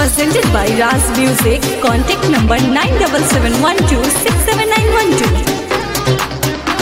Presented by Raz Music. Contact number 9771267912.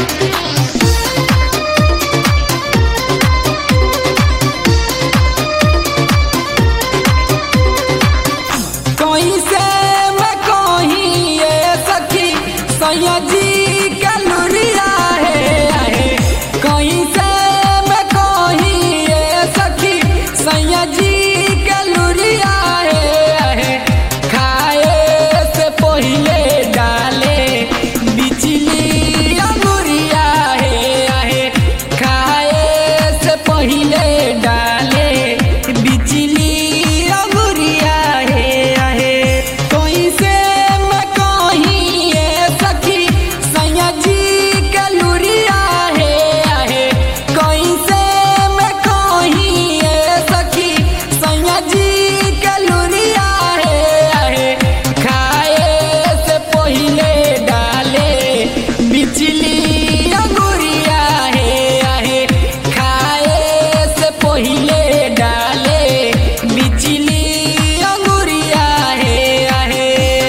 कैसे मैं कहीं ये सखी सैया जी के लुरिया है आहे। कैसे मैं कहीं ये सखी सैया जी के लुरिया है आहे। खाए से पहले डाले बिजली अंगुरिया है आहे। खाए से पहले डाले बिजली अंगुरिया है आहे। कैसे मैं कहीं ये सखी सैया जी के लुरिया है आहे। कैसे मैं कहीं ये सखी सैया जी के लुरिया है आहे। खाए से पहले डाले बिजली अंगुरिया है आहे। खाए से पहले डाले बिजली अंगुरिया है आहे।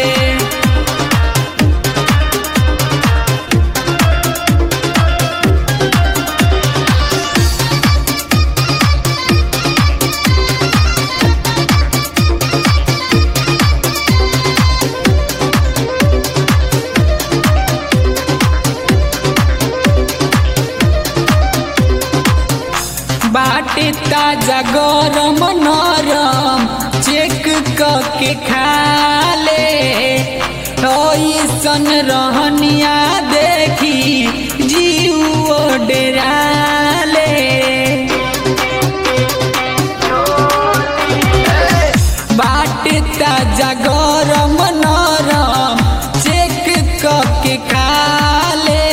बाटे ताजा गरम नरम चेक के खा ले ऐसन रहनिया देखी जीव डेरा ले बाटे ताजा गरम नरम चेक के खा ले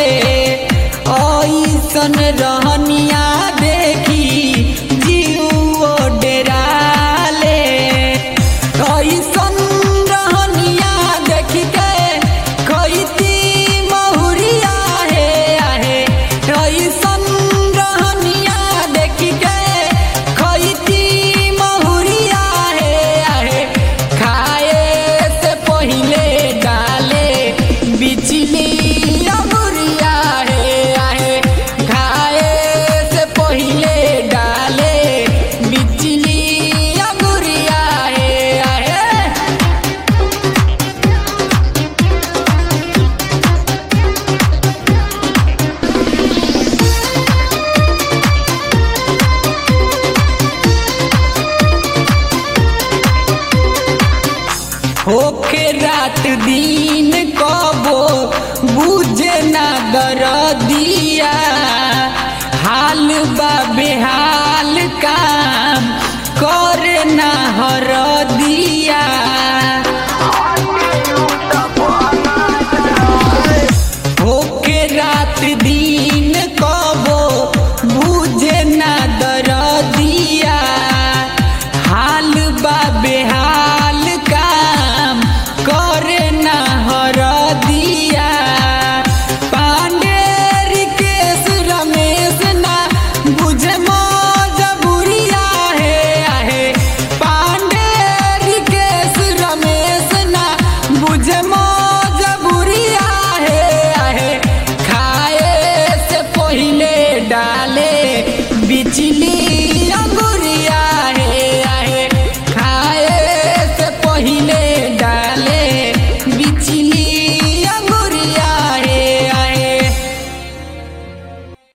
ऐसन रहनिया देखी जीव डेरा ले ऐसन रहनिया देखी के खैती महुरिया है आहे ऐसन रहनिया देखी के खैती महुरिया है आहे खाए से पहले डाले बिजली अमुरिया है आहे खाए से पहले डाले बिजली अमुरिया है आहे होके रात दिन कबो बुझे ना दरदिया हाल बा बेहाल काम करे ना हर